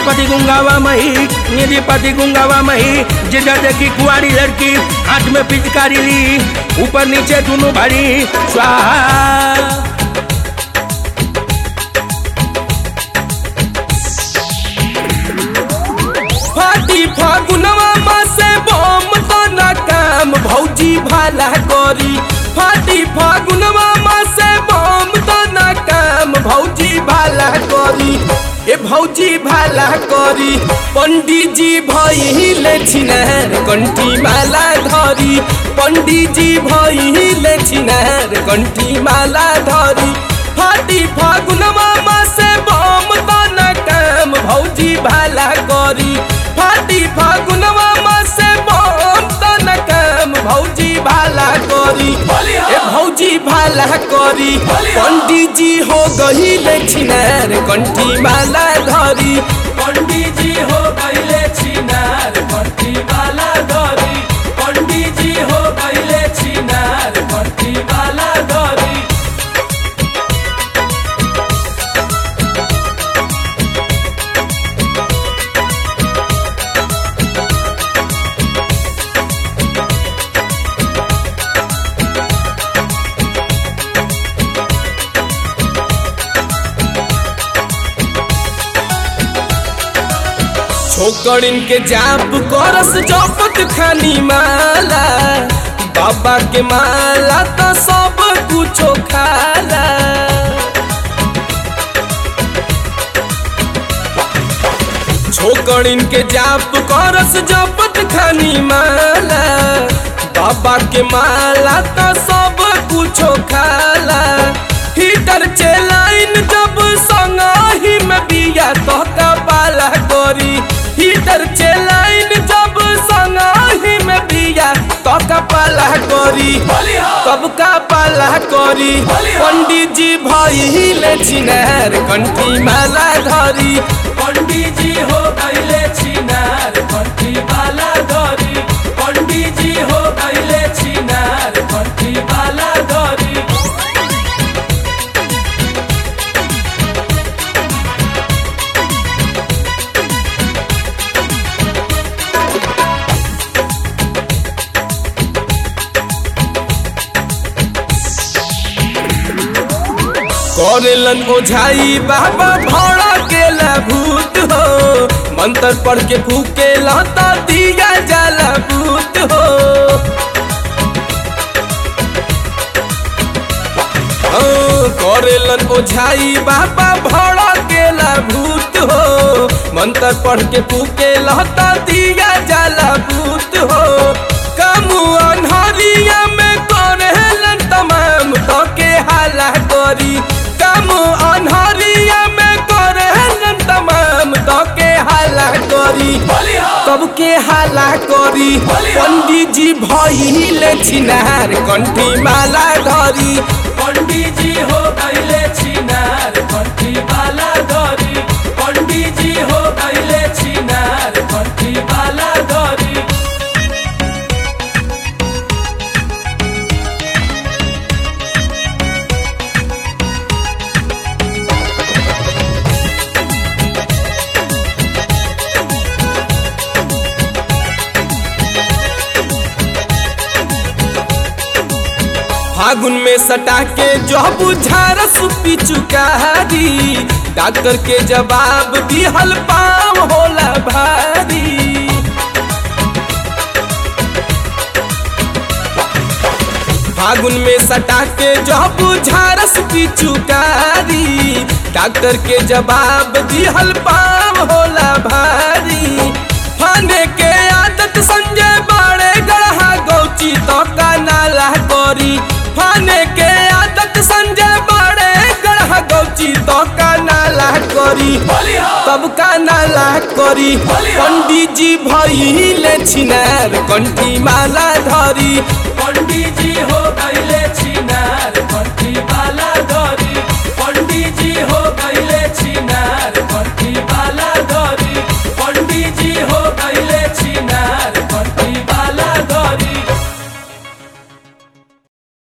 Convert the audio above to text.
प्रजापति गुंगावा मही निधिपति गुंगावा मही जिधर देखी कुआरी लड़की हाथ में पिचकारी ली ऊपर नीचे दोनों भरी स्वाहा फाटी फागुनवा मा से बम तो न काम भौजी भाला करी फाटी फागुनवा मा से बम तो न काम भौजी भाला करी ए भौजी भाला करी पंडित जी भइले छिनार कंठी माला धरी पंडित जी भइले छिनार कंठी माला धरी फाटी फागुनवा मा से बम तो न काम भौजी भाला करी फाटी फागुनवा मा से बम तो न काम भौजी भाला करी ए भौजी भाला करी पंडित जी हो गहिले छिनार कंठी माला धरी पंडित जी हो गहिले छिनार कंठी माला धरी पंडित जी हो गहिले छिनार कंठी माला धरी छोकरिन के जाप करस जपत खानी माला बाबा के माला तो सब कुछो खाला छोकरिन के जाप करस जपत खानी माला बाबा के माला तो सब कुछो खाला हीटर चलाइन जब संग ही में बिया तो पाला करी हीटर चलाइन जब संग ही में बिया तो पाला करी तब का पाला करी पंडित जी भइले छिनार कंठी माला धरी पंडित जी हो गइले छिनार कंठी माला धरी पंडित जी हो गइले छिनार कंठी माला धरी करेलन ओझाई बाबा भौड़ा केला भूत हो मंत्र पढ़ के फूके लता दिया जाला भूत हो हाँ, करेलन ओझाई बाबा भौड़ा केला भूत हो मंत्र पढ़ के फूके लता दिया जाला भूत हो कामू अनहरिया में करेलन तमाम तो के हाला करी काम अनहरिया में करेलन तमाम तो के हाला करी कब के हाला करी पंडित जी भइले छिनार कंठी माला धरी पंडित जी हो गइले छिनार कंठी माला धरी पंडित जी हो गइले छिनार कंठी माला धरी फागुन में सटा के जब झारस पिचुकारी डॉक्टर के जवाब दिहल पाम होला भारी फागुन में सटा के जब झारस पिचुकारी डॉक्टर के जवाब दिहल पाम होला भारी फाने के आदत संजय बाड़े गढ़ा गौची तो का नाला करी फाने के आदत संजय बाड़े गढ़ा गौची तो का नाला करी तब का नाला करी पंडित जी भइले छिनार कंठी माला धरी पंडित जी हो गइले छिनार कंठी माला धरी पंडित जी हो गइले छिनार कंठी माला धरी पंडित जी हो गइले